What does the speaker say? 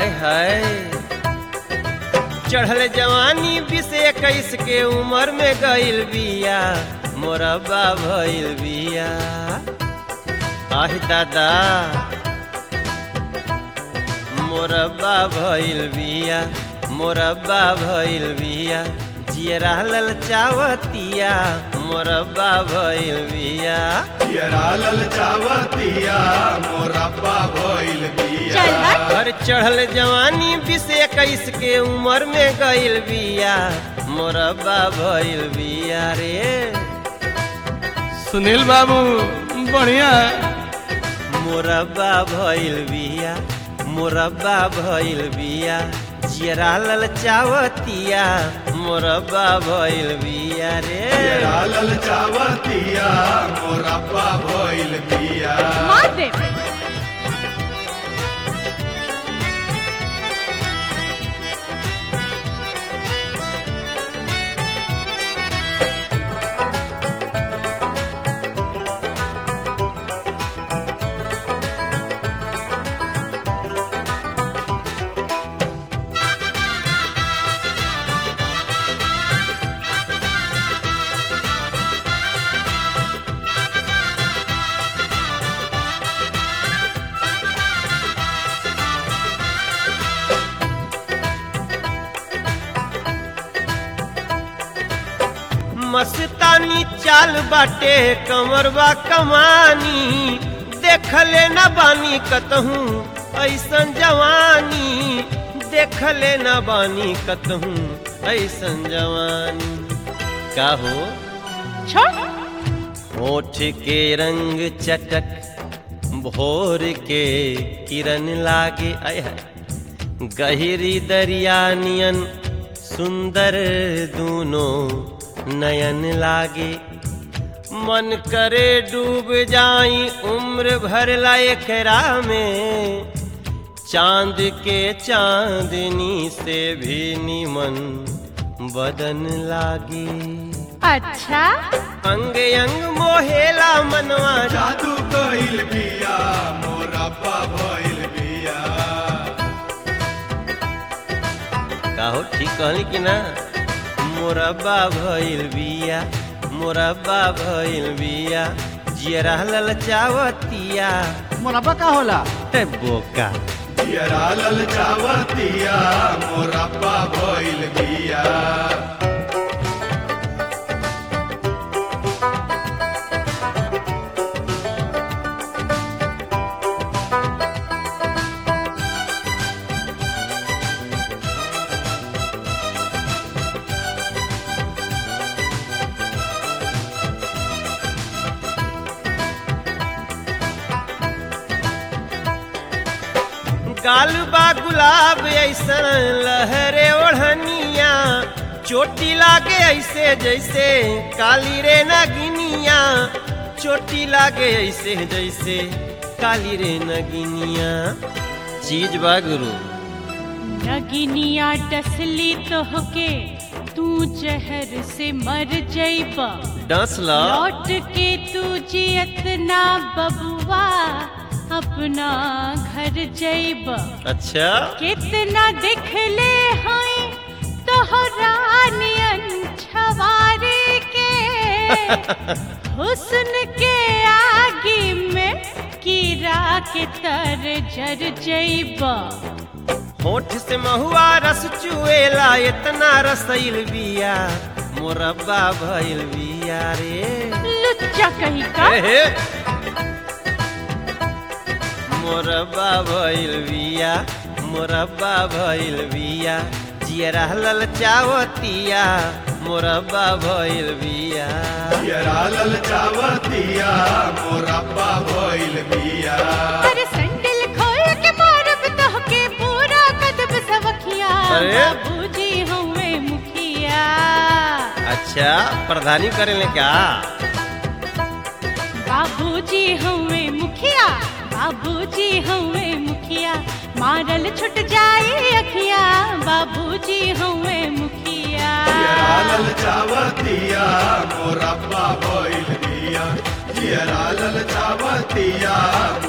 आय हाय चढ़ल जवानी बीस इक्कीस के उम्र में गइल बिया मोरबा भइल बिया आह दादा मोरबा भइल बिया मोरबा भइल बिया जियरा ललचावतिया मोरबा भइल बिया पियरा ललचावतिया मोरब्बा भइल बिया चल हट। घर चढ़ल जवानी बीस इक्कीस के उम्र में गइल बिया मोरबा भइल बिया रे सुनील बाबू बढ़िया मोरबा भइल बिया मोरबा भइल बिया जियरा ललचावतिया मोरबा भइल बिया रे पियरा ललचावतिया मोरब्बा भइल बिया मार दे मस्तानी चाल बाटे कमरबा कमानी देखले न बानी कतहूँ ऐसन जवानी देखले न बानी कतहूँ ऐसन जवानी का हो छोड़ होठ के रंग चटक भोर के किरण लागे आय हाय। गहरी दरिया नियन सुंदर दूनो नयन लागे मन करे डूब जाई उम्र भर ला एकरा में चांद के चांदनी से भी निमन बदन लागे अच्छा अंग अंग मोहेला मनवा जादू कइल बिया मोरब्बा भइल बिया काहो ठीक कहली कि ना मोरब्बा भइल बिया मोरब्बा भइल बिया जियरा ललचावतिया मुरब्बा का होला ते बोका पियरा ललचावतिया मोरब्बा भइल बिया गाल बा गुलाब ऐसन लहरे ओढ़निया चोटी लागे ऐसे जैसे काली रे नगिनिया चोटी लागे ऐसे जैसे काली रे नगिनिया चीज बा गुरु नगिनिया डसली तोहके तू जहर से मर जइबा डस ला लौट के तू जियत ना बबुआ अपना घर जइबा अच्छा कितना दिखले हैं तोहरा नियन छवारे के हुस्न के आगे में कीड़ा के तर जर जइबा होठ से महुआ रस चुएला इतना रसैल बिया मोरब्बा भइल बिया रे लुच्चा कहीं का एहे। मोरब्बा भइल बिया मोरब्बा भइल बिया जियरा ललचावतिया मोरब्बा भइल बिया पियरा ललचावतिया मोरब्बा भइल बिया अरे सैंडल खोल के मारब तोहके पूरा कदब सवखिया अरे। बाबूजी हमें मुखिया अच्छा प्रधानी करेले क्या बाबूजी हमें मुखिया बाबूजी हमें मुखिया मारल छुट जाए अखिया बाबूजी हमें मुखिया पियरा ललचावतिया मोरब्बा भइल बिया पियरा ललचावतिया